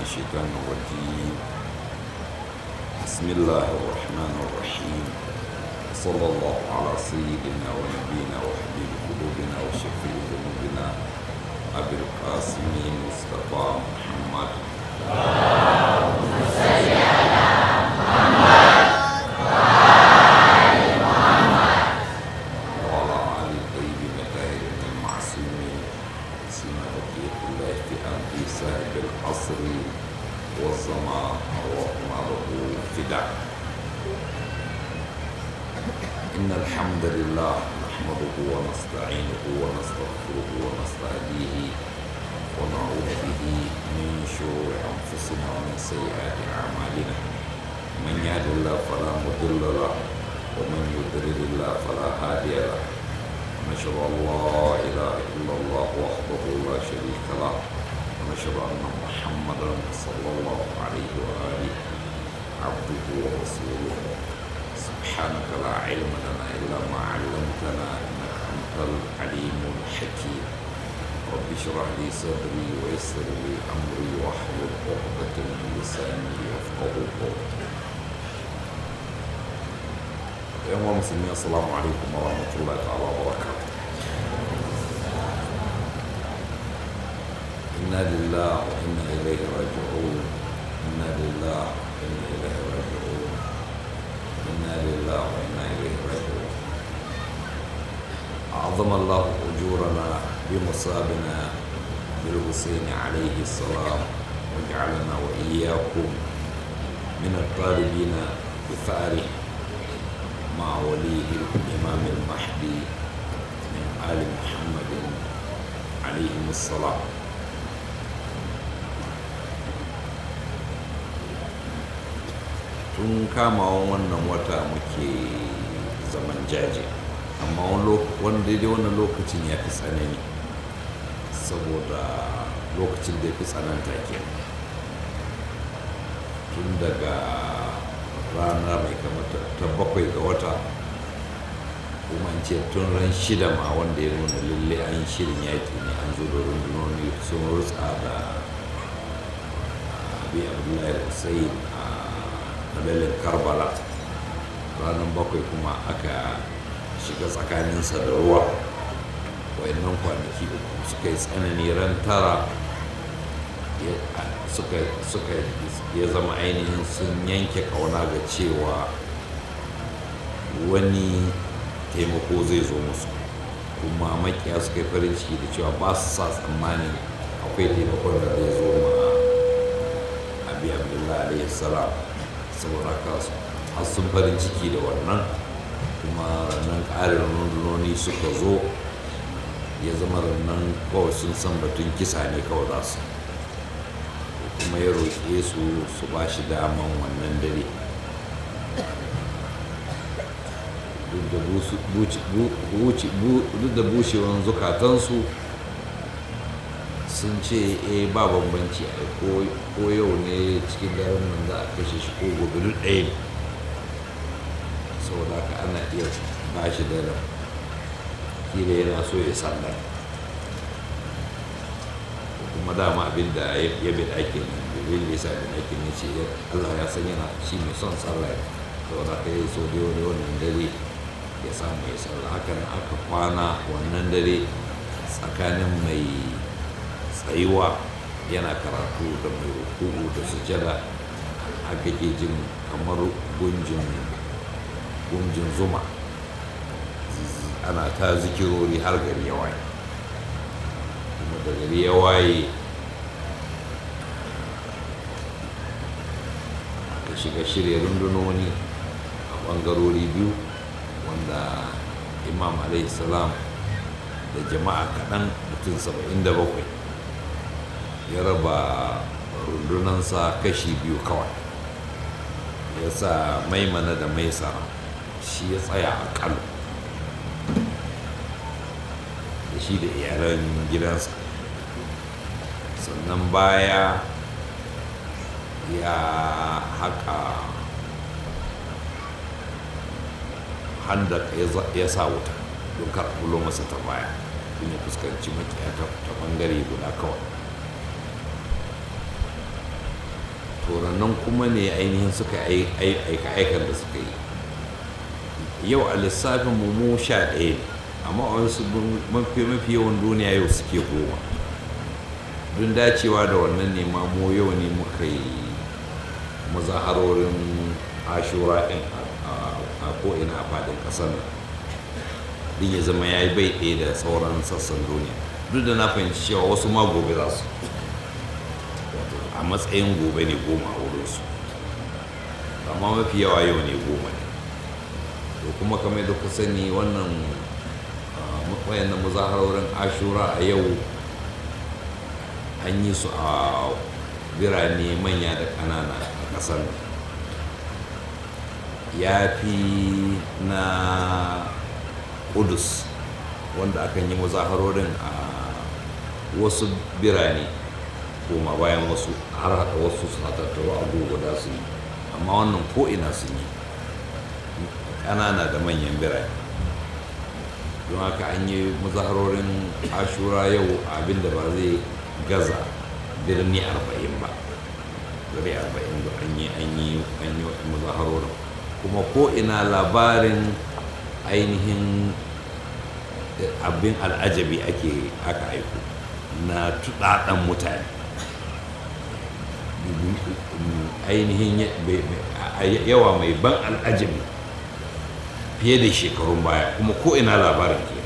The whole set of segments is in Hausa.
الشيطان الرجيم بسم الله الرحمن الرحيم صلى الله على سيدنا ونبينا وحبيب قلوبنا وشفيع ذنوبنا أبي القاسم مصطفى محمد وعلى آل الطيبين الطاهرين المعصومين سيما بقية الله في أرض صاحب العصر والزمان اللهم له فداء إن الحمد لله نحمده ونستعينه ونستغفره ونستهديه ونعوذ به من شرور أنفسنا ومن سيئات أعمالنا من يهد الله فلا مضل له ومن يضلل الله فلا هادي له ونشهد أن لا إله إلا الله وحده لا شريك له ونشهد أن محمدا صلى الله عليه وآله عبده ورسوله سبحانك لا علم لنا إلا ما علمتنا إنك أنت العليم الحكيم رب اشرح لي صدري ويسر لي أمري واحلل عقدة من لساني يفقه قولي يا مسلمين السلام عليكم ورحمة الله تعالى وبركاته إنا لله وإنا إليه راجعون إنا لله وإنا إليه راجعون إنا لله وإنا إليه راجعون أعظم الله أجورنا بمصابنا بالحسين عليه السلام وجعلنا وإياكم من الطالبين بثاره مع وليه الإمام المهدي من آل محمد عليهم السلام tun kamawan wannan wata muke zaman jaje amma wani daidai wannan lokacin ya fi tsanani saboda lokacin da ya fi tsananta ke tun daga rana mai kamata ta bakwai ga wata kuma ce tun ran shida ma wanda ya nuna lalle an shirin yaƙi ne an zo da rundunoni sun rutsa da abi abdullahi hussein a dalilin karbala ranar bakwai kuma aka shiga tsakaninsa da ruwa wayannan kwanaki uku suka yi tsanani ran tara suka ya zama ainihin sun yanke kauna ga cewa wani taimako zai zo musu kuma makiya suka yi farin ciki da cewa ba su sa tsammanin akwai taimakon da zai zo ma abi abdullahi alayhi salam saboda haka har sun farin ciki da wannan kuma rannan ƙarin rundunoni suka zo ya zama rannan kawai sun san batun kisa ne kawai za su kuma ya roƙe su su ba shi daman wannan dare duk da bushewan zukatansu sun ce e ba bambanci a ko yau ne cikin daren nan za a kashe shi ko gobe duk ɗaya ne saboda haka ana iya ba shi daren kila yana so ya sallar kuma dama abin da ya bi ake nan dalilin da ya sa bin ake ne ce Allah ya san yana shi mai son sallah saboda haka ya so da wannan dare ya samu ya sallah hakan aka kwana wannan dare tsakanin mai tsayuwa yana karatu da mai rukuku da sujada haka ke jin kamar gunjin gunjin zuma ana ta zikirori har gari ya waye kuma da gari ya waye aka shiga shirya rundunoni a ɓangarori biyu wanda imam salam da jama'a kaɗan mutum saba'in da bakwai ya raba rundunansa kashi biyu kawai ya sa maimana da maisara shi ya tsaya a kalo da shi da iyalan gidansa sannan baya ya haka handa ya sa wuta don karɓulo masa ta baya don ya fuskanci makiya ta bangare guda kawai nan kuma ne ainihin suka aika aikan da suka yi yau a lissafin mu mu sha ɗaya ne amma a wasu mafi mafi yawan duniya yau suke goma don dacewa da wannan ne ma mu yau ne muka yi mazaharorin ashura ɗin a ko'ina a faɗin ƙasar nan din ya zama ya yi bai ɗaya da sauran sassan duniya duk da na fahimci cewa wasu ma gobe za su a matsayin gobe ne goma a wurinsu amma mafi yawa yau ne goma ne to kuma kamar da ku sani wannan wayannan muzaharorin ashura a yau an yi su a birane manya da ƙanana a ƙasar ya fi na kudus wanda akan yi muzaharorin a wasu birane koma bayan wasu har haɗa wasu suna tattaro abubuwa su yi amma wannan ko'ina sun yi ƙanana da manyan birane don haka an yi muzaharorin ashura yau abinda ba zai gaza birni arba'in ba birni arba'in da an yi an yi an yi muzaharorin kuma ko'ina labarin ainihin abin al'ajabi ake aka aiko na tuɗaɗen mutane ainihin yawa mai ban al'ajabi fiye da shekarun baya kuma ko ina labarin ke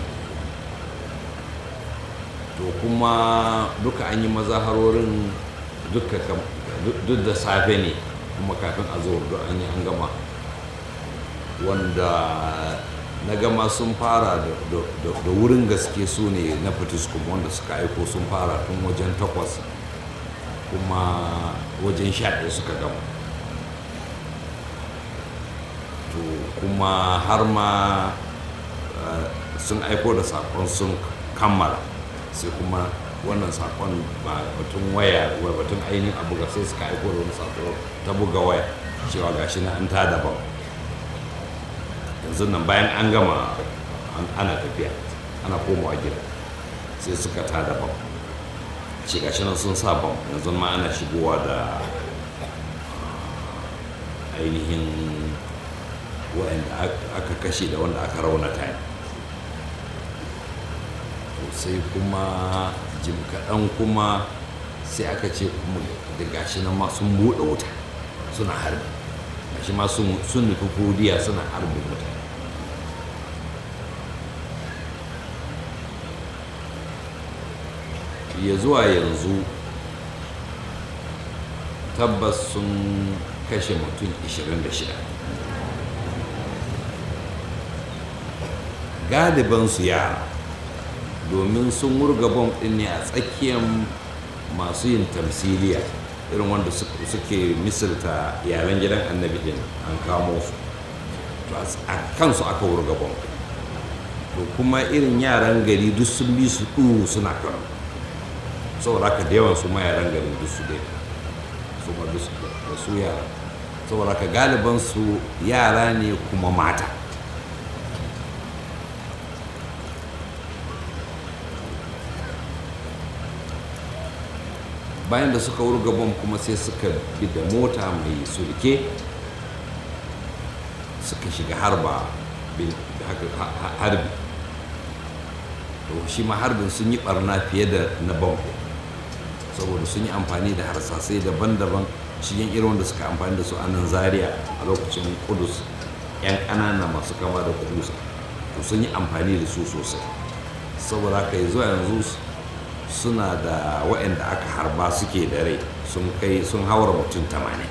to kuma duka an yi mazaharorin duka duk da safe ne kuma kafin a zuwa duk an yi an gama wanda na gama sun fara da wurin gaske su ne na fitiskum wanda suka aiko sun fara tun wajen takwas kuma wajen sha ɗaya suka gama to kuma har ma sun aiko da sakon sun kammala sai kuma wannan sakon ba batun waya batun ainihin abu ga sai suka aiko da wani sako ta buga waya cewa gashi na an ta daban yanzu nan bayan an gama ana tafiya ana komawa gida sai suka ta daban ce gashi nan sun sa bam yanzu ma ana shigowa da ainihin waɗanda aka kashe da wanda aka raunata to sai kuma jim kaɗan kuma sai aka ce kuma da gashi nan ma sun buɗe wuta suna harbi gashi ma sun nufi kodiya suna harbin wuta ya zuwa yanzu tabbas sun kashe mutum 26 galibansu yara domin sun murga bom ɗin ne a tsakiyar masu yin tamsiliya irin wanda suke misalta yaren gidan annabi din an kamo su a kansu aka wurga bom to kuma irin yaran gari duk sun bi su ɗuru suna karo saboda haka da yawan su ma yaran gari duk su dai su ma duk da su yara saboda haka galiban su yara ne kuma mata bayan da suka wurga bom kuma sai suka bi da mota mai sulke suka shiga harba harbi to shi ma harbin sun yi barna fiye da na bom saboda sun yi amfani da harsasai daban-daban cikin irin wanda suka amfani da su a nan zaria a lokacin kudus 'yan ƙanana masu kama da kudusa to sun yi amfani da su sosai saboda haka zuwa yanzu suna da waɗanda aka harba suke da rai sun kai sun haura mutum tamanin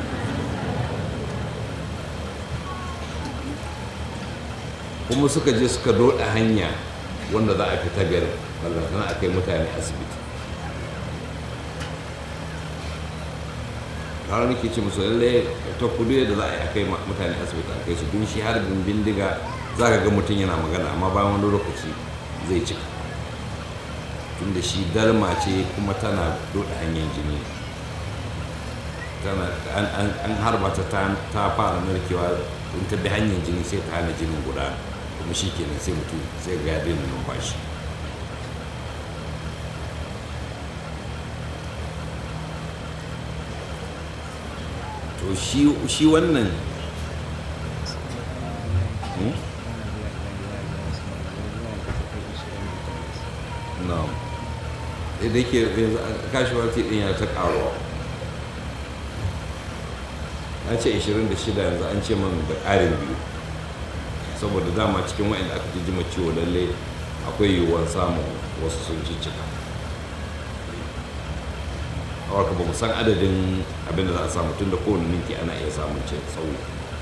kuma suka je suka doda hanya wanda za a fita gari ballantana a kai mutane asibiti har nake ce musu lalle ta kudu yadda za a yi a kai mutane asibiti a kai su don shi harbin bindiga za ka ga mutum yana magana amma bayan wani lokaci zai cika tunda shi dalma ce kuma tana doda hanyar jini tana an harba ta ta fara narkewa in ta bi hanyar jini sai ta hana jinin guda kuma shi kenan sai mutum sai ga ya daina numfashi to shi shi wannan Hmm? no da yake yanzu casualty din ya ta karuwa an ce 26 yanzu an ce man da ƙarin biyu saboda dama cikin wa'anda aka jijjima ciwo lalle akwai yiwuwar samun wasu sun ciccika haka ba mu san adadin abin da za a samu tun da kowane minti ana iya samun ce sauyi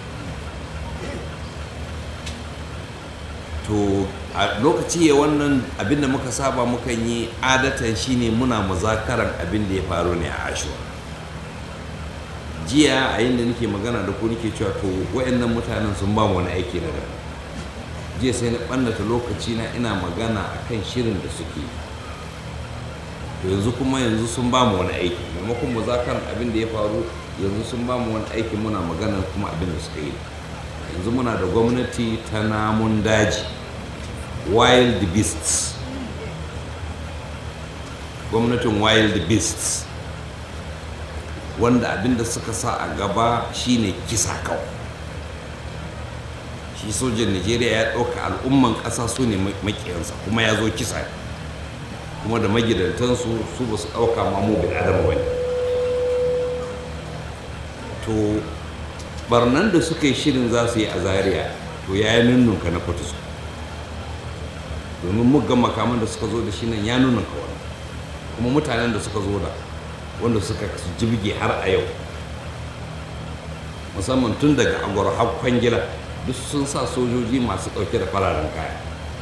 to a lokaci ya wannan abin da muka saba mukan yi adatan shine muna muzakaran abin da ya faru ne a ashura jiya a yin da nake magana da ku nake cewa to wayannan mutanen sun ba mu wani aiki na da jiya sai na ɓannata lokaci na ina magana akan shirin da suke to yanzu kuma yanzu sun ba mu wani aiki maimakon muzakaran abin da ya faru yanzu sun ba mu wani aiki muna magana kuma abin da suka yi yanzu muna da gwamnati ta namun daji wild beasts gwamnatin wild beasts wanda abinda suka sa a gaba shine kisa kawai shi sojan nigeria ya ɗauka al'umman ƙasa su ne makiyansa kuma ya zo kisa kuma da magidantansu su ba su ɗauka mamu bin adama wani to barnan da suka yi shirin za su yi a zaria to ya yi nunnunka na fatusku domin muggan makaman da suka zo da shi nan ya nuna kawai kuma mutanen da suka zo da wanda suka jibge har a yau musamman tun daga agwar har kwangila duk sun sa sojoji masu ɗauke da fararen kaya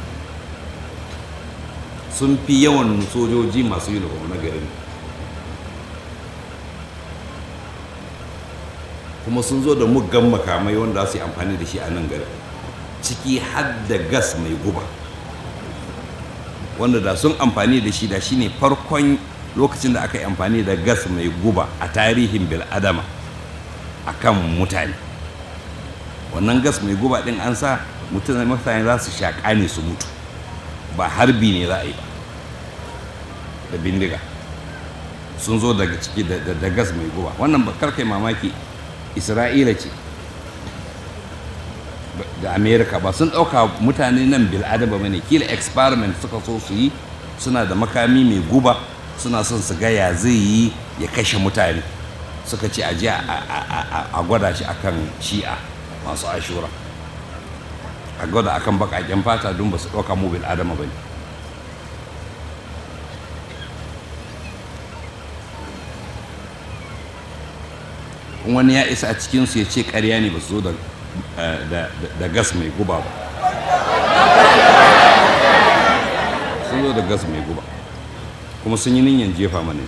sun fi yawan sojoji masu uniform na garin kuma sun zo da muggan makamai wanda su yi amfani da shi a nan garin ciki har da gas mai guba wanda da sun amfani da shi da shi ne farkon lokacin da aka yi amfani da gas mai guba a tarihin bil'adama a kan mutane wannan gas mai guba din an sa mutane za su shaƙa ne su mutu ba harbi ne za a yi ba da bindiga sun zo daga ciki da gas mai guba wannan ba karkai mamaki isra'ila ce da amerika ba sun ɗauka mutane nan bil'adama ba ne kila experiment suka so su yi suna da makami mai guba suna son su gaya zai yi ya kashe mutane suka ce a a gwada shi akan shi'a masu ashura a gwada akan bakaken fata don ba su ɗauka mu bil'adama ba ne wani ya isa a cikinsu ya ce karya ne ba su zo da gas mai guba ba sun zo da gas mai guba kuma sun yi niyan jefa mana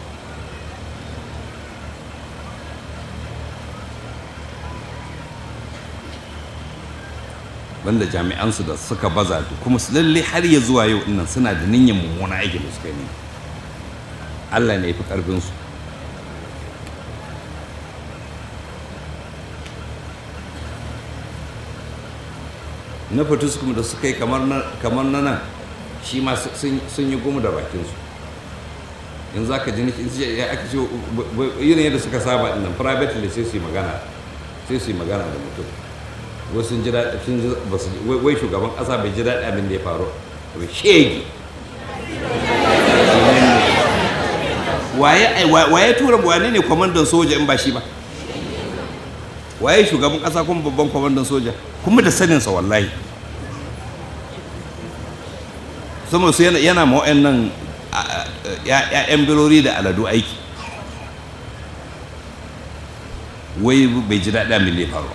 banda jami'ansu da suka baza kuma su lalle har ya zuwa yau nan suna da niyyar mummuna aikin da suka yi Allah ne ya fi ƙarfinsu na kuma da suka yi kamar na nan shi ma sun yi goma da bakinsu in za ka ji ya aka ce yin yadda suka saba nan privately sai su yi magana sai su yi magana da mutum wai sun ji daɗi sun ji ba su wai shugaban ƙasa bai ji daɗi abin da ya faru ba shege waye tura wane ne kwamandan soja in ba shi ba waye shugaban ƙasa kuma babban kwamandan soja kuma da saninsa wallahi saboda su yana ma nan ‘ya'yan birori da aladu aiki wai bai ji daɗi abin da ya faru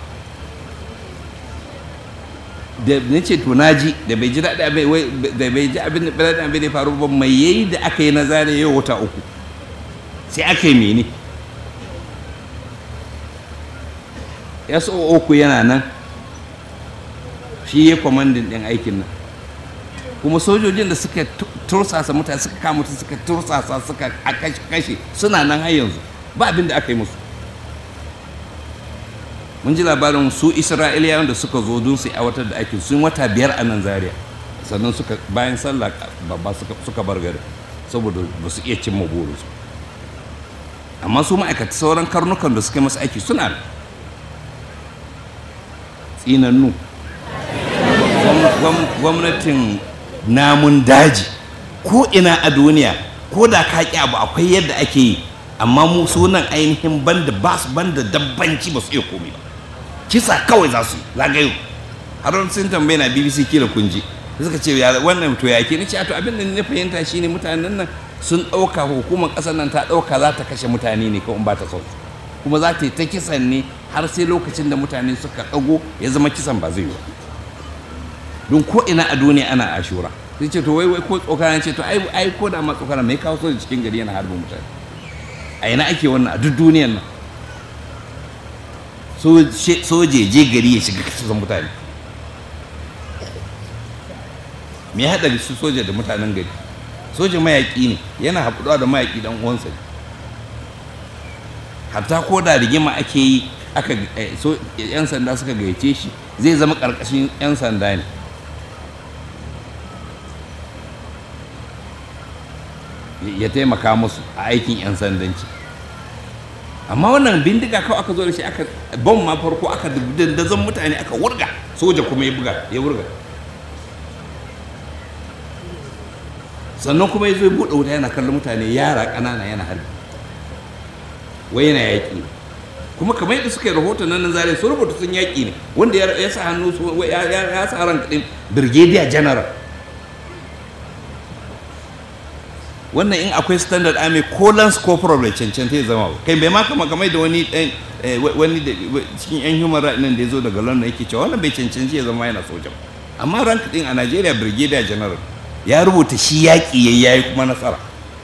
da na ce to naji da bai ji daɗi da bai ji abin da ya faru ba mai yayi da aka yi na zane yau wata uku sai aka yi mene ya so uku yana nan shi ya kwamandin ɗin aikin nan kuma sojojin da suka tursasa mutane suka kama mutum suka tursasa suka kashe suna nan har yanzu ba abin da aka yi musu mun ji labarin su isra'iliyawan da suka zo don su aiwatar da aikin sun wata biyar a nan zaria sannan suka bayan sallah babba suka bar gari saboda ba su iya cimma burinsu amma su ma'aikata sauran karnukan da suka masu aiki suna da tsinannu gwamnatin namun daji ko ina a duniya ko da ka ƙi abu akwai yadda ake yi amma mu sunan ainihin banda ba su banda dabbanci ba su iya komai ba kisa kawai za su zagayo har sun tambaye na bbc kila kun ji suka ce wannan to ya ke ni ce to abin da na fahimta shine mutanen nan sun ɗauka hukumar ƙasar nan ta ɗauka za ta kashe mutane ne kawai ba ta sauki kuma za ta yi ta kisan ne har sai lokacin da mutane suka ɗago ya zama kisan ba zai yi don ko ina a duniya ana ashura sai ce to wai wai ko tsokana ce to ai ai ko da ma tsokana mai kawo soja cikin gari yana harbin mutane a ina ake wannan a duk duniyan nan soje je gari ya shiga kisan mutane me ya haɗa su soja da mutanen gari soja mayaƙi ne yana haɗuwa da mayaƙi dan uwansa ne hatta ko da rigima ake yi aka yan sanda suka gayyace shi zai zama ƙarƙashin yan sanda ne ya taimaka musu a aikin yan sandanci amma wannan bindiga kawai aka zo da shi aka bom ma farko aka dandazon mutane aka wurga soja kuma ya buga ya wurga sannan kuma ya zo ya buɗe wuta yana kallon mutane yara ƙanana yana harbi wai yana yaƙi kuma kamar yadda suka yi rahoton nan zare su rubuta sun yaƙi ne wanda ya sa hannu ya sa ran kaɗin brigadier general wannan in akwai standard army ko lance corporal bai cancanta ya zama ba kai bai ma kama kamar da wani wani cikin yan human rights nan da ya zo daga london yake cewa wannan bai cancanci ya zama yana soja amma rank din a nigeria brigadier general ya rubuta shi yaƙi ya yi kuma nasara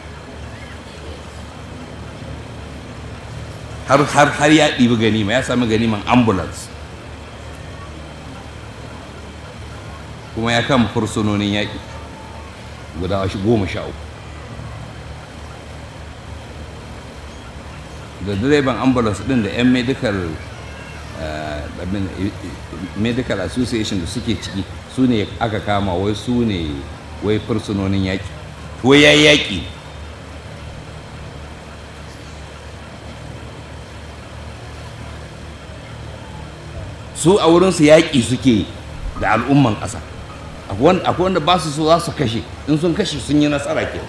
har har har ya ɗibi ganima ya sami ganiman ambulance kuma ya kama fursunonin yaƙi guda goma sha uku da direban ambulance din da 'yan medical medical association da suke ciki su ne aka kama wai su ne wai fursunonin yaƙi wai ya yi yaƙi su a wurinsu yaƙi suke da al'umman ƙasa akwai wanda ba su so za su kashe in sun kashe sun yi nasara ke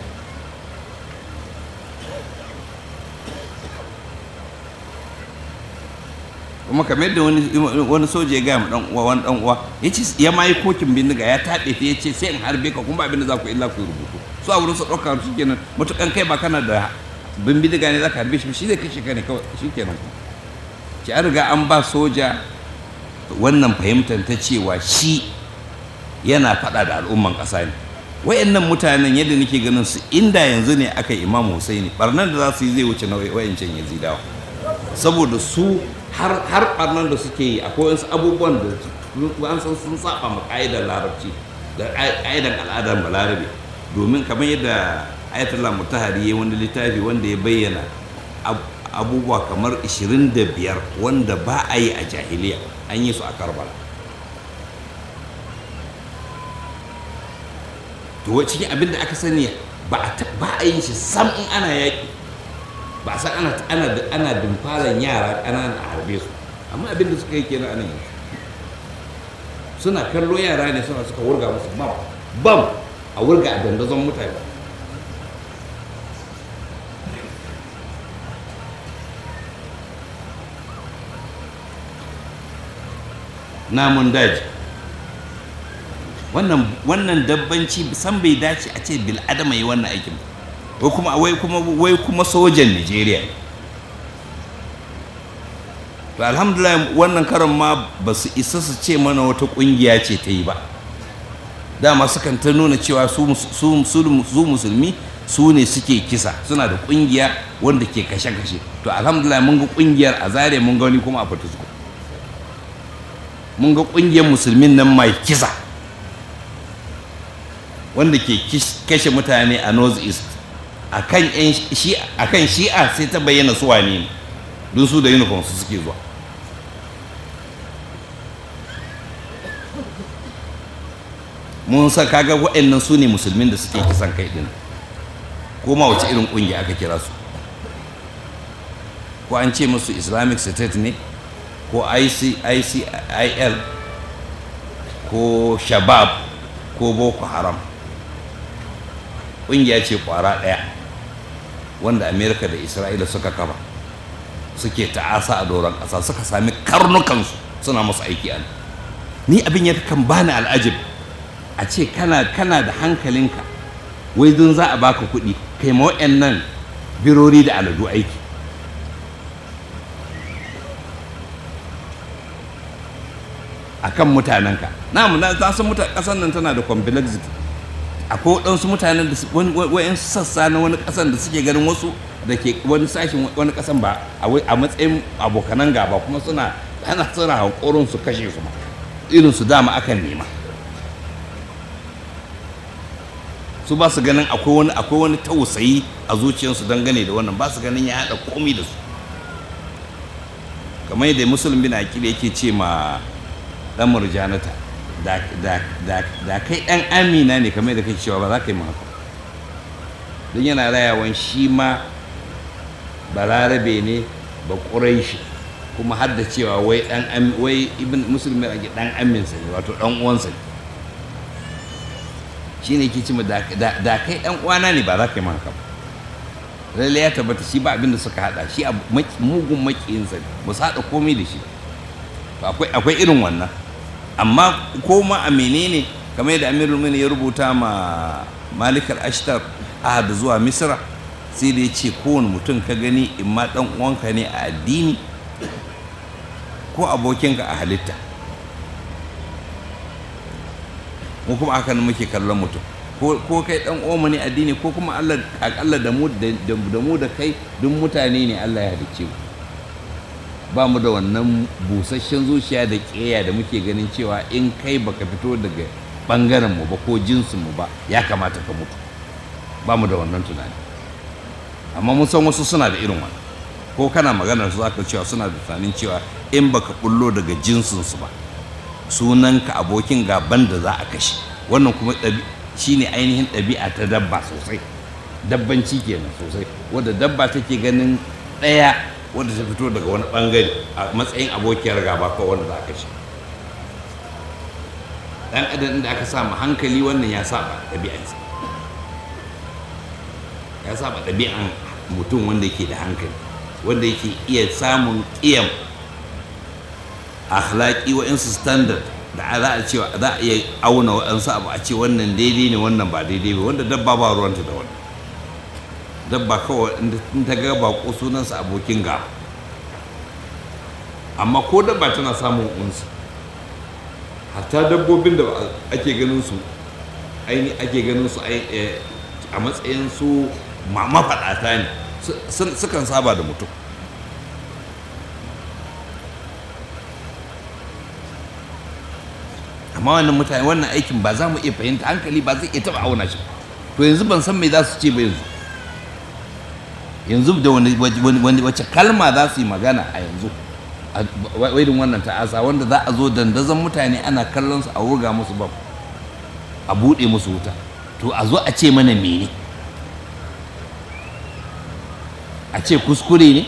kuma kamar yadda wani soja ya gaya ma dan uwa wani dan uwa ya ce ya ma yi kokin bindiga ya taɗe ta ya ce sai in harbe ka kuma abin da za ku illa ku yi rubutu su a wurin su ɗauka shi kenan matukan kai ba kana da bin bindiga ne za ka harbe shi shi zai kashe ka ne kawai shi kenan ku ki an riga an ba soja wannan fahimtar ta cewa shi yana faɗa da al'umman ƙasa ne wayannan mutanen yadda nake ganin su inda yanzu ne aka yi imam husaini barnan da za su yi zai wuce na wayancan yazidawa saboda su har har barnan da suke yi akwai wasu abubuwan da an san sun saba ma ka'idar larabci da ka'idar al'adar balarabe domin kamar yadda ayatollah mutahari ya wani littafi wanda ya bayyana abubuwa kamar 25 wanda ba a yi a jahiliya an yi su a karbala to cikin abin da aka sani ba a yin shi sam in ana yaƙi ba san ana ana ana dimfaran yara ƙanana a harbe su amma abin da suka yi kenan anan yanzu suna kallo yara ne suna suka wurga musu bam bam a wurga a dandazon mutane namun daji wannan wannan dabbanci san bai dace a ce bil adama yi wannan aikin wai kuma wai kuma wai kuma sojan Najeriya to alhamdulillah wannan karan ma ba su isa su ce mana wata kungiya ce ta yi ba dama sukan ta nuna cewa su musulmi su ne suke kisa suna da kungiya wanda ke kashe-kashe to alhamdulillah mun ga kungiyar a zare mun ga wani kuma a fatusko mun ga kungiyar musulmin nan mai kisa wanda ke kashe mutane a north east a kan shi'a sai ta bayyana su wane ne don su da uniform su suke zuwa mun sa kaga waɗannan su ne musulmin da suke kisan kai din ko ma wace irin ƙungiya aka kira su ko an ce musu islamic state ne ko IC, icil ko shabab ko boko haram ƙungiya ce ƙwara ɗaya wanda amerika da isra'ila suka kafa suke ta'asa a doron ƙasa suka sami karnukansu suna musu aiki a ni abin ya kan bani al'ajib a ce kana kana da hankalinka wai don za a baka kuɗi kai ma nan birori da aladu aiki akan mutanenka na mu na san mutan ƙasar nan tana da complexity akwai waɗansu mutanen da wa'in sassa na wani ƙasan da suke ganin wasu da ke wani sashen wani ƙasan ba a matsayin abokanan gaba kuma suna ana suna hankorin su kashe su irin su dama akan nema su ba su ganin akwai wani akwai wani tausayi a zuciyarsu dangane da wannan ba su ganin ya haɗa komi da su kamar yadda musulun bin akili yake ce ma ɗan murjanata da kai ɗan amina ne kamar da kai cewa ba za ka yi haka don yana rayawan shi ma balarabe ne ba shi kuma har da cewa wai ɗan wai ibn musulmi ake ɗan aminsa ne wato ɗan uwansa ne shi ne ke ci da kai ɗan uwana ne ba za ka yi haka ba lalle ya tabbata shi ba abin da suka haɗa shi mugun makiyinsa ne ba su haɗa komai da shi akwai irin wannan amma ko ma a menene kamar yadda amirul mini ya rubuta ma malikar ashtar ahad zuwa misra sai da ya ce kowane mutum ka gani in ma dan uwanka ne a addini ko abokinka a halitta mu kuma haka muke kallon mutum ko kai dan uwanmu ne addini ko kuma Allah akalla da mu da mu da kai duk mutane ne Allah ya halicce mu ba mu da wannan busasshen zuciya da ƙeya da muke ganin cewa in kai baka fito daga ɓangaren mu ba ko jinsin mu ba ya kamata ka mutu ba mu da wannan tunani amma mun san wasu suna da irin wannan ko kana maganar su zaka cewa suna da tunanin cewa in baka bullo daga jinsin su ba sunanka abokin gaban da za a kashe wannan kuma shine ainihin ɗabi'a ta dabba sosai dabbanci kenan sosai wadda dabba take ganin ɗaya wanda ta fito daga wani bangare a matsayin abokiyar gaba ko wanda za ka shi dan adam da aka samu hankali wannan ya saba ɗabi'ansa ya saba ɗabi'an mutum wanda yake da hankali wanda yake iya samun ƙiyam akhlaqi wa insu standard da za a cewa za a iya auna waɗansu abu a ce wannan daidai ne wannan ba daidai ba wanda dabba ba ruwanta da wannan dabba kawai in ta ga bako sunansa abokin ga amma ko dabba tana samun unsu hatta dabbobin da ake ganin su aini ake ganin su a matsayin su mafaɗata ne sukan saba da mutum amma wannan mutane wannan aikin ba za mu iya fahimta hankali ba zai iya taɓa auna shi to yanzu ban san me za su ce ba yanzu yanzu da wani wace kalma za su yi magana a yanzu a irin wannan ta'asa wanda za a zo dandazon mutane ana kallon su a wurga musu bam a buɗe musu wuta to a zo a ce mana mene a ce kuskure ne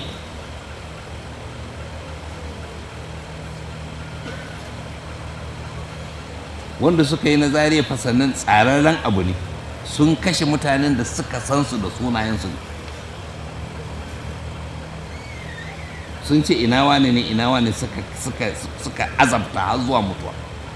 wanda suka yi na zariya fasannin tsararren abu ne sun kashe mutanen da suka san su da sunayensu ne sun ce ina wane ne ina wane suka suka suka azabta har zuwa mutuwa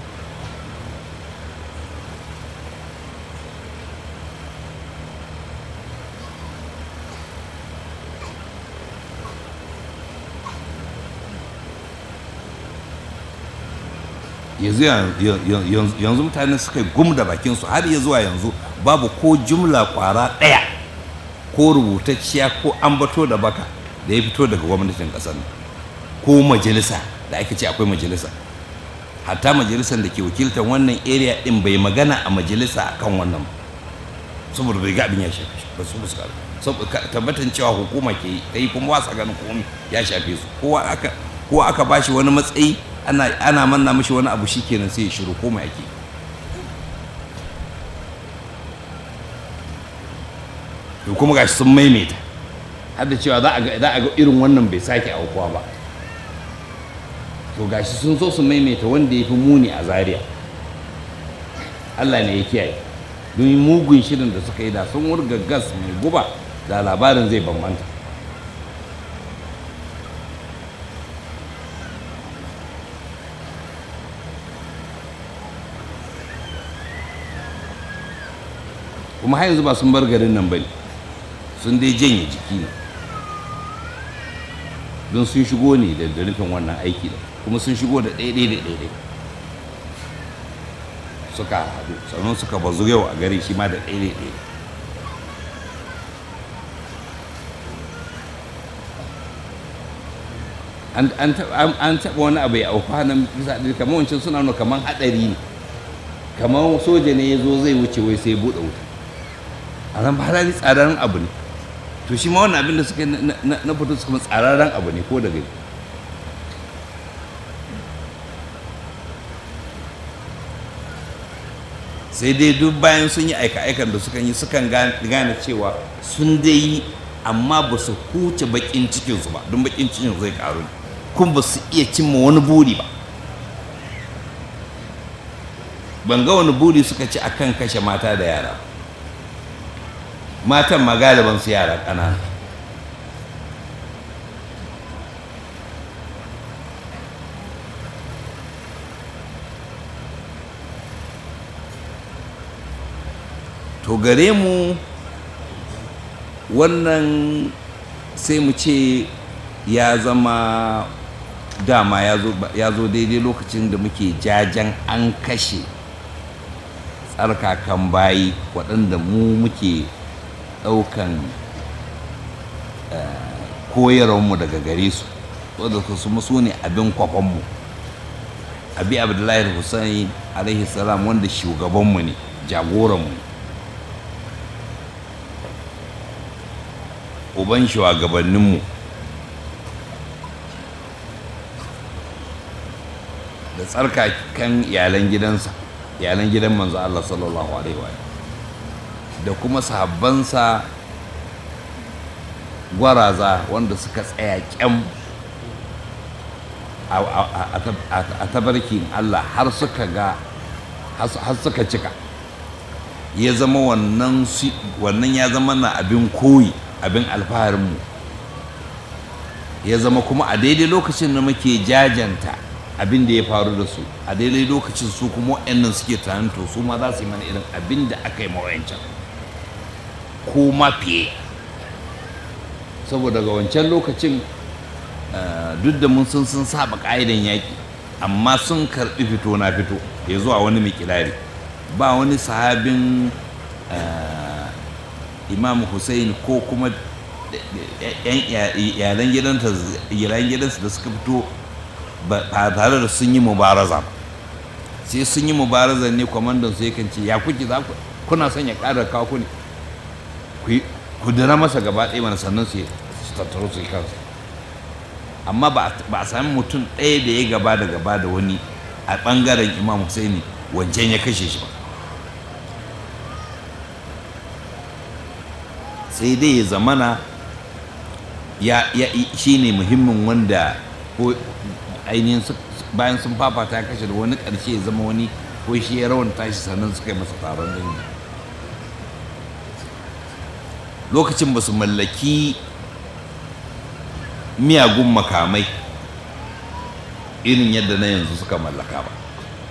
yanzu yanzu mutane suka gum da bakinsu har ya zuwa yanzu babu ko jumla kwara ɗaya ko rubutacciya ko ambato da baka da ya fito daga gwamnatin ƙasar ko majalisa da ake ce akwai majalisa hatta majalisar da ke wakiltar wannan area din bai magana a majalisa akan wannan ba saboda bai ga abin ya shafe ba su fuska saboda tabbatan cewa hukuma ke yi kai kuma wasa ganin komai ya shafe su kowa aka kowa aka bashi wani matsayi ana ana manna mishi wani abu shikenan sai ya shiru komai ake to kuma gashi sun maimaita har da cewa za a ga za a ga irin wannan bai sake aukuwa ba to gashi sun so su maimaita wanda ya fi muni a zaria Allah ne ya kiyaye don mugun shirin da suka yi da sun wurga gas mai guba da labarin zai bambanta kuma har yanzu ba sun bar garin nan bane sun dai janye jiki ne don sun shigo ne da da nufin wannan aiki da kuma sun shigo da ɗaiɗai da ɗaiɗai suka haɗu sannan suka bazu yau a gari shi ma da ɗaiɗai ɗaiɗai an an taɓa an- an taɓa wani abu ya auku nan bisa ɗin kamar wancan suna nuna kamar haɗari ne kamar soja ne ya zo zai wuce wai sai ya buɗe wuta a nan ba halali tsararren abu ne to shi ma wannan abin da suka yi na- na na fito su kuma tsararren abu ne ko da gani sai dai duk bayan sun yi aika-aikan da sukan yi sukan gane gane cewa sun dai yi amma ba su huce bakin cikinsu ba don bakin cikin zai karu ne kuma ba su iya cimma wani buri ba ban ga wani buri suka ci akan kashe mata da yara matan ma galiban su yara ƙanana to gare mu wannan sai mu ce ya zama dama ya zo- ya zo daidai lokacin da muke jajen an kashe tsarkakan bayi waɗanda mu muke ɗaukan eh, koyarwarmu daga gare su wadda su su ne abin kwafanmu abi abdullahi hussein alaihi salam wanda shugabanmu ne jagoranmu ne uban shugabanninmu da tsarkakan iyalan gidansa iyalan gidan manzo Allah sallallahu alaihi wa da kuma sahabbansa gwaraza wanda suka tsaya kyam a- a a- a tabarkin Allah har suka ga har suka cika ya zama wannan si- wannan ya zama na abin koyi abin alfaharinmu ya zama kuma a daidai lokacin da muke jajanta abin da ya faru da su a daidai lokacin su kuma waɗannan suke tunanin to su ma za su yi mana irin abin da aka yi mawayancan ko ma fiye saboda ga wancan lokacin eh, duk da mun sun sun saba ƙa'idan yaƙi amma sun karɓi fito na fito ya zuwa wani mikilari ba wani sahabin eh, imam hussein ko kuma yan iyalan gidansa iyalan gidansa da suka fito ba ba tare da sun yi mubaraza ba sai sun yi mubaraza ne kwamandan su yakan ce ya kuke za ku kuna son ya ƙara kawo ku ne ku yi- ku dira masa gaba ɗaya mana sannan su su tattaro su yi kansu amma ba a- ba a sami mutum ɗaya da ya gaba da gaba da wani a ɓangaren imam husaini wancan ya kashe shi ba sai dai ya zamana ya ya shi ne muhimmin wanda ko ainihin su- bayan sun fafata ya kashe da wani ƙarshe ya zama wani ko shi ya rawan tashi sannan suka yi masa taron dangi lokacin ba su mallaki miyagun makamai irin yadda na yanzu suka mallaka ba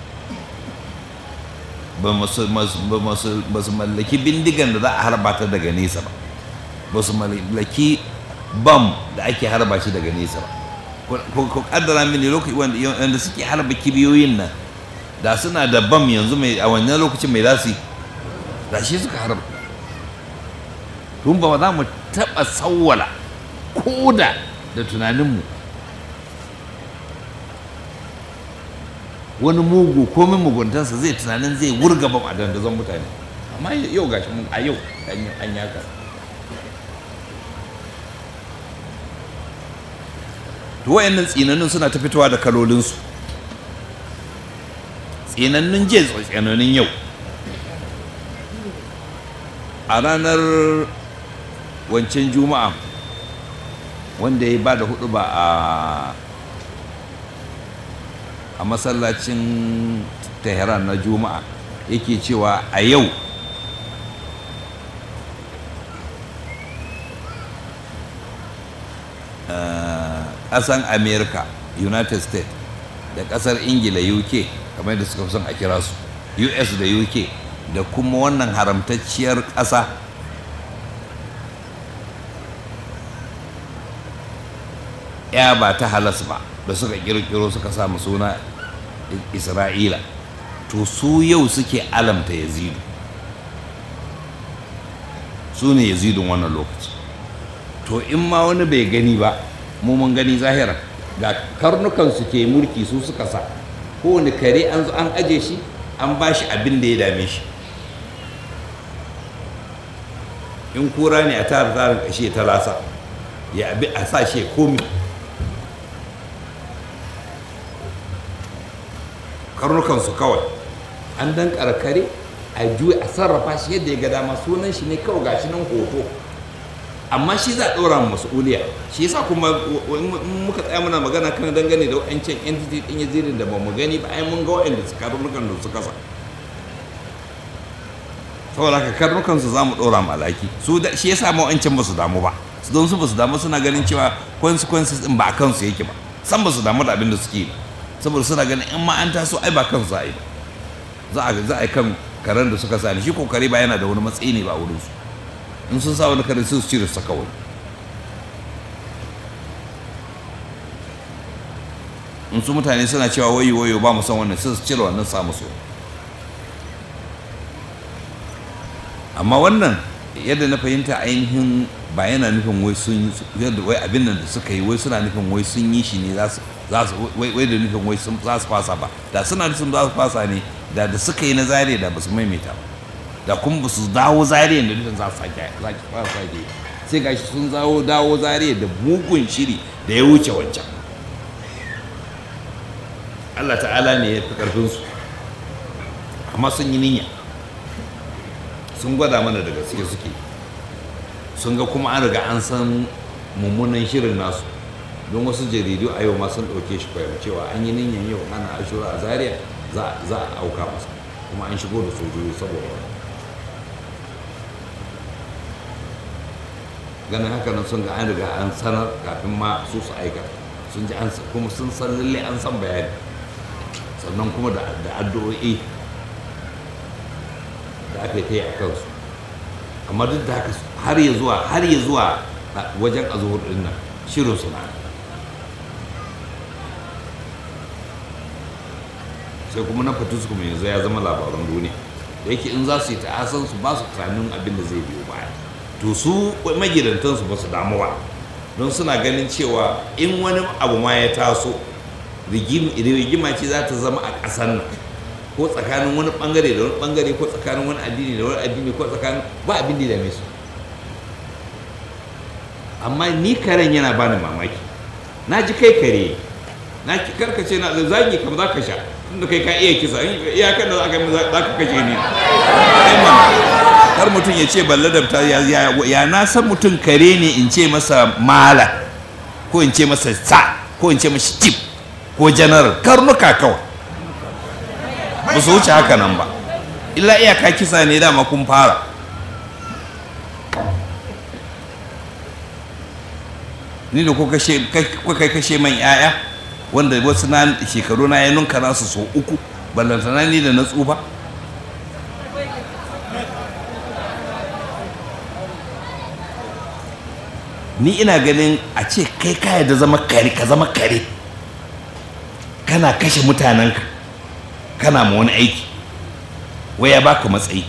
ba masu- masu- ba masu- ba su mallaki bindigan da za a harba ta daga nesa ba ba su mallaki bam da ake harba shi daga nesa ba Ku- ku ku kaddara mini lokaci wanda wanda suke harba kibiyoyin nan da suna da bam yanzu mai a wannan lokacin mai za su yi da shi suka harba tun ba za mu taɓa sawwala koda da tunaninmu wani mugu komin muguntansa zai tunanin zai wurga bam a dandazon mutane amma yau gashi mun a yau an yi an yi haka to wayannan tsinannun suna ta fitowa da kalolinsu tsinannun jiya tsinannun yau a ranar wancan juma'a wanda ya ba da hudu ba a a masallacin tehran na juma'a yake cewa a yau ƙasan america united states da ƙasar ingila uk kamar da suka son a kira su us da uk da kuma wannan haramtacciyar ƙasa ya ba ta halas ba da suka kirkiro suka samu suna isra'ila to su yau suke alamta yazidu su ne yazidun wannan lokaci to in ma wani bai gani ba mu mun gani zahira ga karnukan su ke mulki su suka sa kowane kare an zo an aje shi an ba shi abin da ya dame shi in kura ne a tara tsarin kashe ta lasa ya abi a sa shi komi karnukansu kawai an dan karkare a juya a sarrafa shi yadda ya ga dama sunan shi ne kawai gashi nan hoto amma shi za a ɗora mu mas'uliya shi yasa kuma in muka tsaya muna magana kan dangane da wa'ancan entity ɗin yazirin da ba mu gani ba ai mun ga wa'anda su karnukan da su kasa saboda haka karnukan su za mu ɗora mu alaki su shi yasa ma wa'ancan ba su damu ba su don su ba su damu suna ganin cewa consequences ɗin ba a kansu yake ba san ba su damu da abin da suke yi saboda suna ganin in ma an taso ai ba kansu za a yi ba za a za a yi kan karen da suka sa ni shi kokari ba yana da wani matsayi ne ba a wurin su in sun sa wani kare sai su cire su kawai in su mutane suna cewa wayo wayo ba mu san wannan sai su cire wannan sa musu amma wannan yadda na fahimta ainihin ba yana nufin wai sun yadda wai abin nan da suka yi wai suna nufin wai sun yi shi ne za su za su wai da nufin wai sun za su fasa ba da suna nufin za su fasa ne da da suka yi na zariya da ba su maimaita ba da kuma ba su dawo zariya da nufin za su sake za ki fara sake sai gashi sun dawo dawo zariya da mugun shiri da ya wuce wancan Allah ta'ala ne ya fi karfin su amma sun yi niyya sun gwada mana da gaske suke sun ga kuma an riga an san mummunan shirin nasu don wasu jaridu a yau ma sun ɗauke shi kwayar cewa an yi niyan yau ana ashura a zaria za a auka masa kuma an shigo da sojoji saboda ganin haka nan sun ga an riga an sanar kafin ma su su aika sun ji an kuma sun san lalle an san bayani sannan kuma da addu'o'i da aka yi ta yi a kansu amma duk da haka har ya zuwa har ya zuwa wajen azuhur din nan shirin suna sai kuma na fatu kuma yanzu ya zama labaran duniya da yake in za su yi ta'asan su ba su tunanin abin da zai biyo baya to su magidantansu ba su damu ba don suna ganin cewa in wani abu ma ya taso rigima ce za ta zama a ƙasar nan ko tsakanin wani bangare da wani bangare ko tsakanin wani addini da wani addini ko tsakanin ba abin da ya dame su amma ni karen yana bani mamaki na ji kai kare na karkace na zagi kam za ka sha tunda kai ka iya kisa iyakan da za ka za ka kashe ni kar mutum ya ce balle da ta ya na san mutum kare ne in ce masa mala ko in ce masa sa ko in ce masa tip ko janar karnuka kawai ba su wuce haka nan ba illa iyaka kisa ne dama kun fara ni da kuka kai kashe man yaya wanda wasu na shekaru na ya nunka nasu so uku ballantana ni da na tsufa ni ina ganin a ce kai kaya da zama kare ka zama kare kana kashe mutanenka kana ma wani aiki wai ya baka matsayi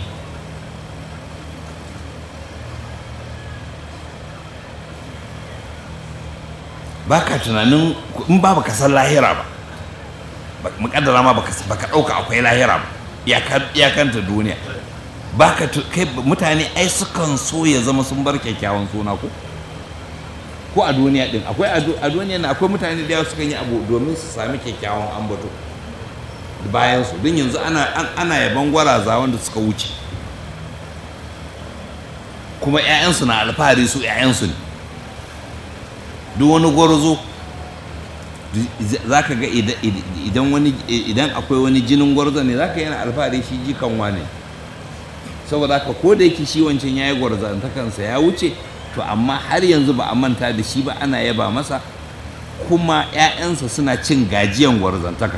baka tunanin in ba baka san lahira ba mukaddara ma baka baka dauka akwai lahira ba iyakanta duniya baka kai mutane ai sukan so ya zama sun bar kyakkyawan suna ko ko a duniya din akwai a duniya na akwai mutane da yawa sukan yi abu domin su sami kyakkyawan ambato bayan su don yanzu ana ana yaban gwaraza wanda suka wuce kuma 'ya'yansu na alfahari su 'ya'yansu ne duk wani gwarzo za ka ga idan wani idan akwai wani jinin gwarzo ne za ka yana alfahari shi jikan wane saboda haka ko da yake shi wancan ya yi gwarzantakansa ya wuce to amma har yanzu ba a manta da shi ba ana yaba masa kuma 'ya'yansa suna cin gajiyan gwarzantaka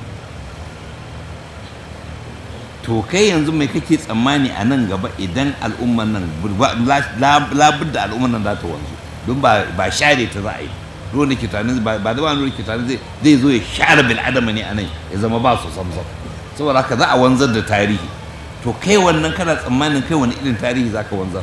to kai yanzu mai kake tsammani a nan gaba idan al'umman nan labud da al'umman nan za ta wanzu don ba share ta za a yi ruwan ke tani ba da wani ke tani zai zo ya share bil adama ne a nan ya zama ba su samsam saboda haka za a wanzar da tarihi to kai wannan kana tsammanin kai wani irin tarihi za ka wanzar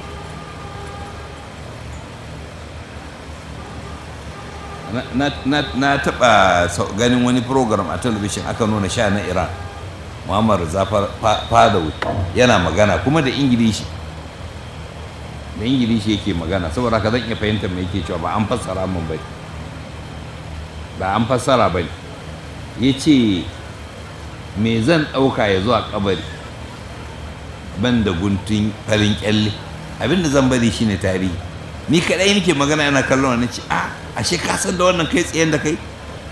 na taɓa ganin wani program a talabishin aka nuna sha na iran muhammad zafar fadawi yana magana kuma da ingilishi da ingilishi yake magana saboda ka zan iya fahimtar mai yake cewa ba an fassara min bai ba an fassara ba ya ce me zan ɗauka ya zuwa kabari ban da guntun farin kyalle abinda zan bari shine tarihi ni kaɗai nake magana yana kallon wani ce a ashe ka san da wannan kai tsayen da kai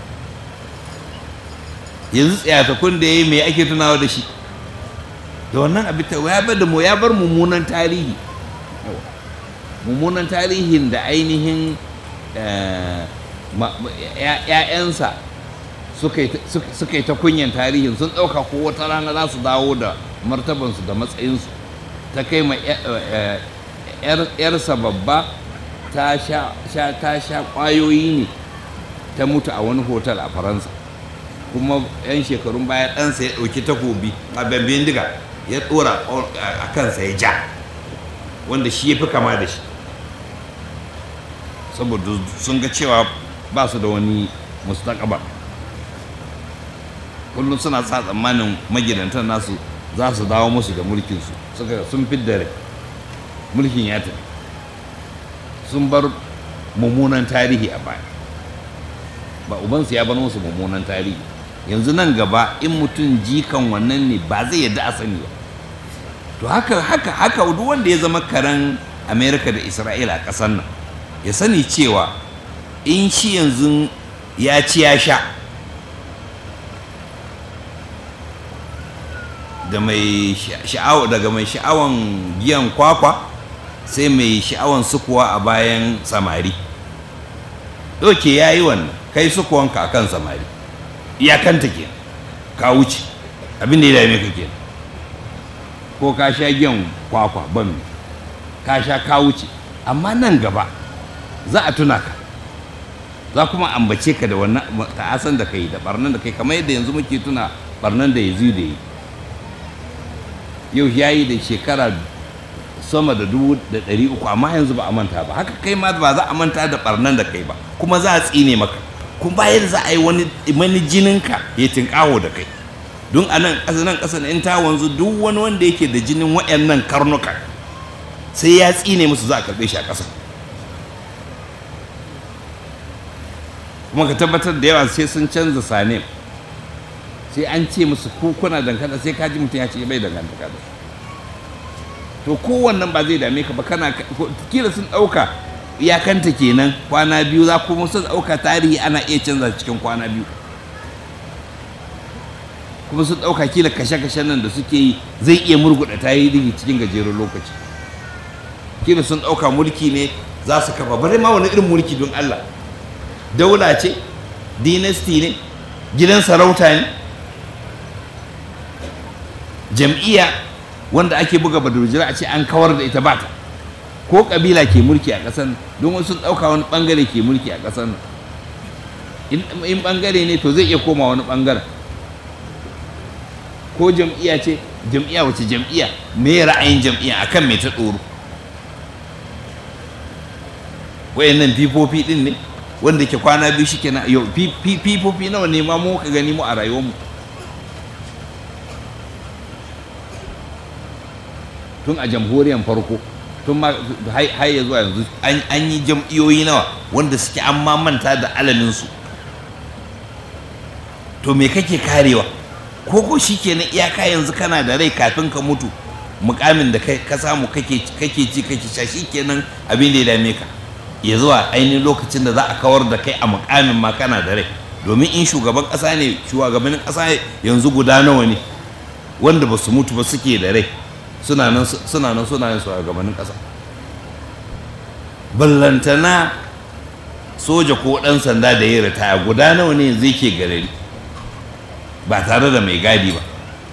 yanzu tsayatakun da ya yi mai ake tunawa da shi da wannan abin ta ya bar da mu ya bar mummunan tarihi mummunan tarihin da ainihin ‘ya'yansa suka yi ta kunyan tarihin sun ɗauka ko wata rana za su dawo da martabansu da matsayinsu ta kai ma ‘yarsa babba ta sha ƙwayoyi ne ta mutu a wani hotel a faransa kuma 'yan shekarun baya ɗansa ya ɗauki takobi a bambin diga ya ɗora a kansa ya ja wanda shi ya fi kama da shi saboda sun ga cewa ba su da wani mustaƙabar kullum suna sa tsammanin magidantar nasu za su dawo musu da mulkinsu suka sun fidda rai mulkin ya tafi sun bar mummunan tarihi a baya ba ubansu ya bar musu mummunan tarihi yanzu nan gaba in mutum jikan wannan ne ba zai yadda a sani ba to haka haka haka duk wanda ya zama karen amerika da isra'ila a ƙasar nan ya sani cewa in shi yanzu ya ci ya sha da mai sha'awa daga mai sha'awan giyan kwakwa sai mai sha'awan sukuwa a bayan samari doke ya yi wannan kai sukuwanka a kan samari iyakanta ke ka wuce abin da ya dame ka ke ko ka sha giyan kwakwa ban ka sha ka wuce amma nan gaba za a tuna ka za kuma ambace ka da wannan ta'asan da kai da barnan da kai kamar yadda yanzu muke tuna barnan da yanzu da yi yau ya yi da shekara sama da dubu da ɗari uku amma yanzu ba a manta ba haka kai ma ba za a manta da barnan da kai ba kuma za a tsine maka kuma bayan za a yi wani mani jininka ya tinkaho da kai don a nan ƙasa nan ƙasa in ta wanzu duk wani wanda yake da jinin waɗannan karnuka sai ya tsine musu za a karɓe shi a ƙasa kuma ka tabbatar da yawa sai sun canza sane sai an ce musu ko kuna dangantaka sai kaji mutum ya ce bai dangantaka da to kowannan ba zai dame ka ba kana kila sun ɗauka iyakanta kenan kwana biyu za kuma sun ɗauka tarihi ana iya canza cikin kwana biyu kuma sun ɗauka kila kashe-kashen nan da suke yi zai iya murguɗa tarihi cikin gajeren lokaci kila sun ɗauka mulki ne za su kafa bari ma wani irin mulki don Allah daula ce dynasty ne gidan sarauta ne jam'iyya wanda ake buga badurjira a ce an kawar da ita bata ko kabila ke mulki a ƙasar don wasu sun ɗauka wani ɓangare ke mulki a ƙasar in ɓangare ne to zai iya koma wani ɓangaren ko jam'iyya ce jam'iyya wace jam'iyya me ra'ayin jam'iyya akan me ta tsoro wayannan fifofi din ne wanda ke kwana biyu shi kenan yau fifofi nawa ne ma mu ka gani mu a rayuwarmu tun a jamhuriyar farko tun ma har ya zuwa yanzu an yi jam'iyoyi nawa wanda suke an ma manta da alaminsu to me kake karewa ko ko shi kenan iyaka yanzu kana da rai kafin ka mutu mukamin da ka samu kake ci kake sha shi kenan abin da ya dame ka ya zuwa ainihin lokacin da za a kawar da kai a mukamin ma kana da rai domin in shugaban ƙasa ne shugabannin ƙasa yanzu guda nawa ne wanda ba su mutu ba suke da rai suna nan suna nan suna yin shugabannin ƙasa ballantana soja ko ɗan sanda da ya ritaya guda nawa ne zai ke garari ba tare da mai gadi ba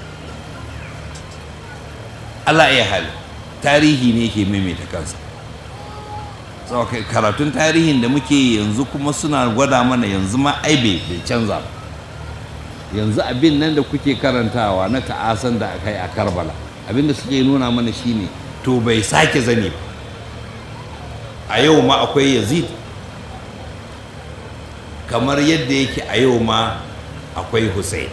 Allah ya hali tarihi ne ke maimaita kansa karatun tarihin da muke yanzu kuma suna gwada mana yanzu ma ai bai canza ba yanzu abin nan da kuke karantawa na ta'asan da aka yi a karbala abin da suke nuna mana shine to bai sake zane ba a yau ma akwai yazid kamar yadda yake a yau ma akwai hussein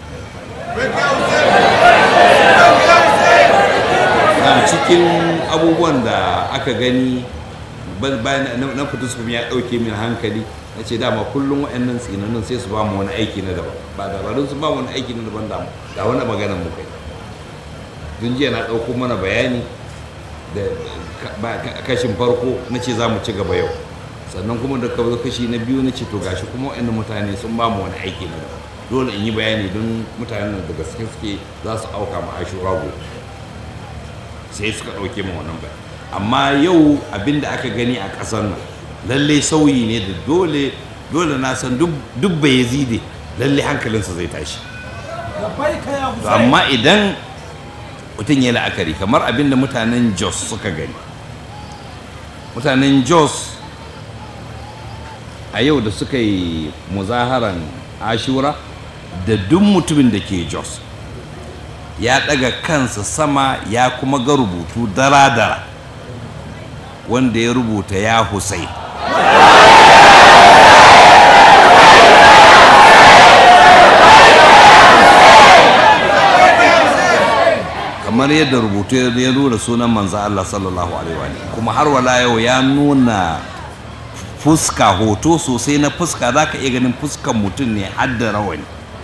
na cikin abubuwan da aka gani bayan na fito su ya ɗauke min hankali na ce dama kullum waɗannan tsinannin sai su ba mu wani aiki na daban ba dabarun su ba mu wani aiki na daban da ga wani maganar mu kai tun jiya na ɗauko mana bayani da kashin farko na ce za mu ci gaba yau sannan kuma da kawo kashi na biyu na ce to gashi kuma waɗannan mutane sun ba mu wani aiki na daban dole in yi bayani don mutanen da gaske suke za su auka ma ashura gobe sai suka ɗauke mu wannan bayani amma yau abin da aka gani a ƙasar nan lallai sauyi ne da dole dole na san duk bai zide lallai hankalinsa zai tashi amma idan mutum ya la'akari kamar abin da mutanen jos suka gani mutanen jos a yau da suka yi muzaharan ashura da duk mutumin da ke jos ya ɗaga kansa sama ya kuma ga rubutu dara-dara wanda ya rubuta ya husai kamar yadda rubutu ya nuna sunan manzo Allah sallallahu alaihi wa kuma har wala yau ya nuna fuska hoto sosai na fuska za ka iya ganin fuskan mutum ne har da rawani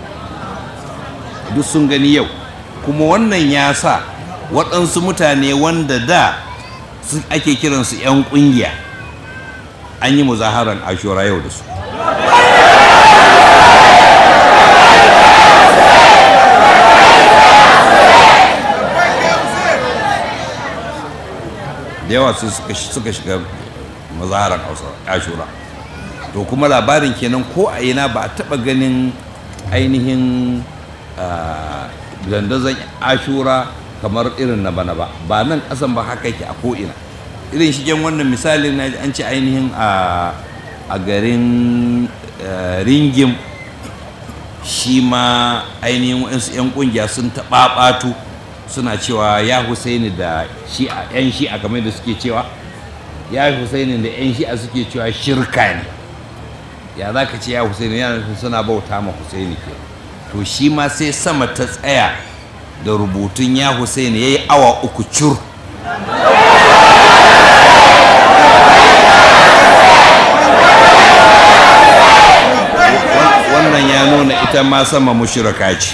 duk sun gani yau kuma wannan ya sa waɗansu mutane wanda da ake kiransu 'yan ƙungiya an yi muzaharar ashura yau da su da yawa su suka shiga muzaharar ashura to kuma labarin kenan ko a ina ba a taɓa ganin ainihin dandazon ashura kamar irin na bana ba ba nan kasan ba haka yake a ko'ina irin shigen wannan misalin na an ce ainihin a garin ringim shi ma ainihin waɗansu 'yan ƙungiya sun taɓaɓatu suna cewa ya husaini da shi'a 'yan shi'a kamar da suke cewa ya husaini da 'yan shi'a suke cewa shirka ne ya za ka ce ya husaini yana suna bauta ma husaini ke to shi ma sai sama ta tsaya da rubutun ya Hussein ya yi awa uku cur wannan ya nuna ita ma sama mushiraka ce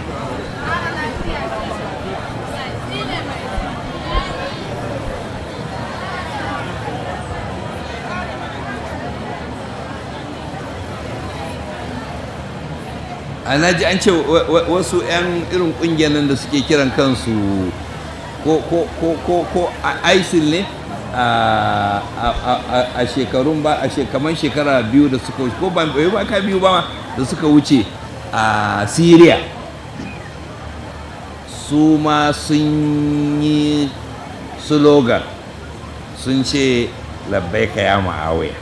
ana ji an ce wasu 'yan irin kungiyar nan da suke kiran kansu ko ko ko ko ko isil ne a shekarun ba a shekaman shekara biyu da suka wuce ko ba ba ka biyu ba da suka wuce a syria su ma sun yi slogan sun ce labbaika ya ma'awaya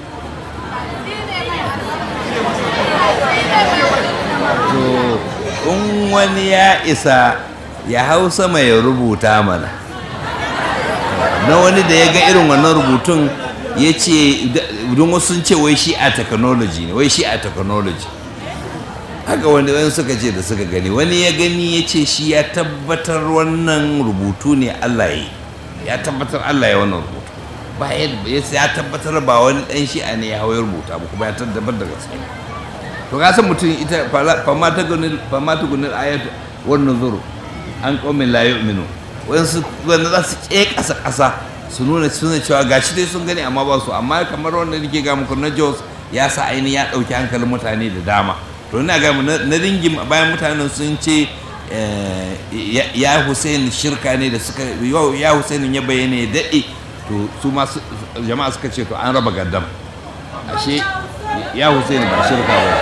to in wani ya isa ya hau sama ya rubuta mana na wani da ya ga irin wannan rubutun ya ce don wasu sun ce wai shi a technology ne wai shi a technology haka wani wani suka ce da suka gani wani ya gani ya ce shi ya tabbatar wannan rubutu ne Allah ya yi ya tabbatar Allah ya wannan rubutu ba ya tabbatar ba wani dan shi'a ne ya hau ya rubuta ba kuma ya tabbatar da gaske to ka san mutum ita fama ta gunil fama ta gunil ayatu wannan zuru an qaumin la yu'minu wayansu wanda za su ke kasa kasa su nuna suna cewa gashi dai sun gani amma ba su amma kamar wanda nake ga muku na Jos ya sa ainihin ya ɗauki hankalin mutane da dama to ina ga na ringin bayan mutanen sun ce ya Hussein shirka ne da suka ya Hussein ya bayyana ya daɗe to su ma jama'a suka ce to an raba gaddam ashe ya Hussein ba shirka ba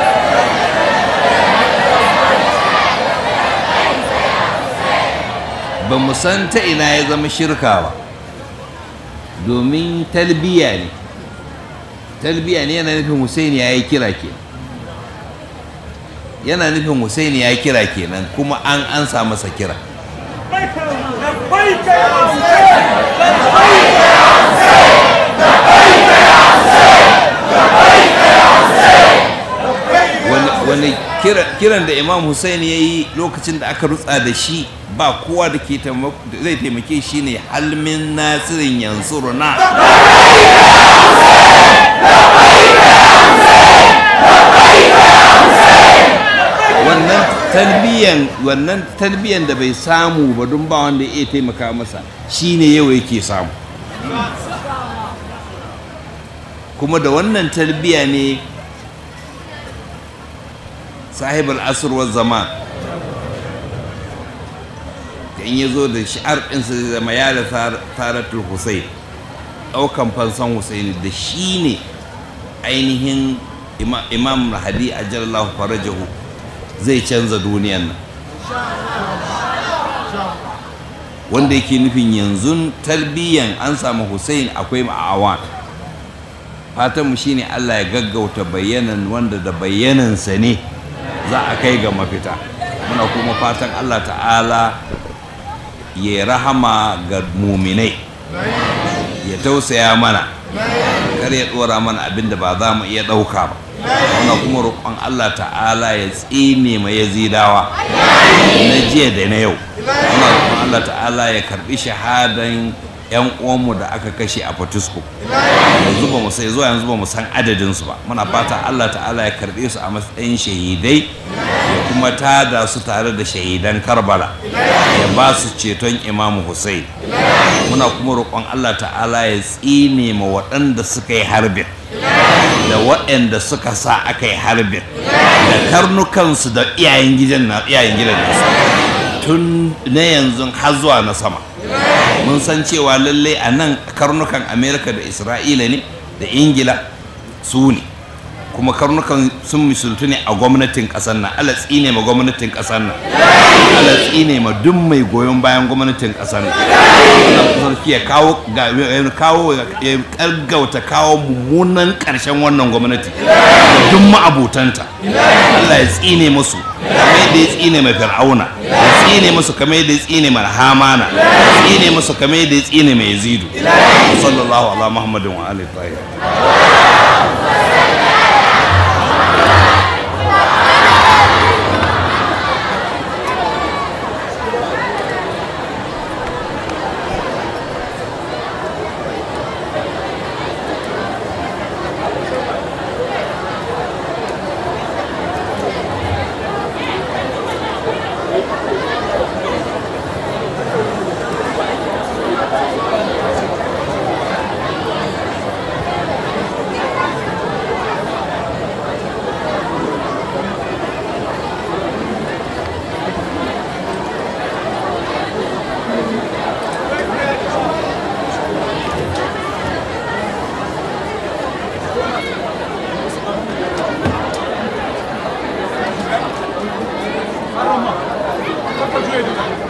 ba mu san ta ina ya zama shirka ba domin talbiya ne talbiya ne yana nufin Hussein ya yi kira ke yana nufin Hussein ya yi kira kenan kuma an ansa masa kira wani kiran da imam Hussein ya yi lokacin da aka rutsa da shi ba kowa da ke zai taimake shi ne halmin nasirin yansuruna wannan talbiyan wannan talbiyan da bai samu ba don ba wanda ya taimaka masa shine yau yake samu kuma da wannan talbiya ne sahibul asr wa zaman in ya zo da shi'ar ɗinsa zai zama ya da taratul hussein ɗaukan fansan hussein da shi ne ainihin imam hadi a jallahu farajahu zai canza duniyan nan wanda yake nufin yanzu talbiyan an samu hussein akwai ma'awan fatanmu shine allah ya gaggauta bayanan wanda da bayanansa ne za a kai ga mafita muna kuma fatan allah ta'ala ya rahama ga muminai ya tausaya mana kar ya dora mana abin da ba za mu iya ɗauka ba muna kuma roƙon Allah ta'ala ya tsine ma yazidawa na jiya da na yau muna roƙon Allah ta'ala ya karɓi shahadan yan uwanmu da aka kashe a Fatusko yanzu ba mu sai zuwa yanzu ba mu san adadin su ba muna fata Allah ta'ala ya karɓe su a matsayin shahidai ya kuma tada su tare da shahidan Karbala ya ba su ceton Imam Hussein muna kuma roƙon Allah ta'ala ya tsine ma waɗanda suka yi harbin da waɗanda suka sa aka yi harbin da karnukansu da iyayen gidan na iyayen gidan nasu tun na yanzu har zuwa na sama mun san cewa lallai a nan karnukan amerika da isra'ila ne da ingila su ne kuma karnukan sun misultu ne a gwamnatin ƙasar nan ala tsine ma gwamnatin ƙasar nan ala tsine ma duk mai goyon bayan gwamnatin ƙasar nan wannan sarki ya kawo kawo ya kargauta kawo mummunan ƙarshen wannan gwamnati da duk ma'abutanta Allah ya tsine musu kamar yadda ya tsine mai fir'auna ya tsine musu kamar yadda ya tsine mai hamana ya tsine musu kamar yadda ya tsine mai yazidu sallallahu ala muhammadin wa alihi tahir Arama. Kapatıyor.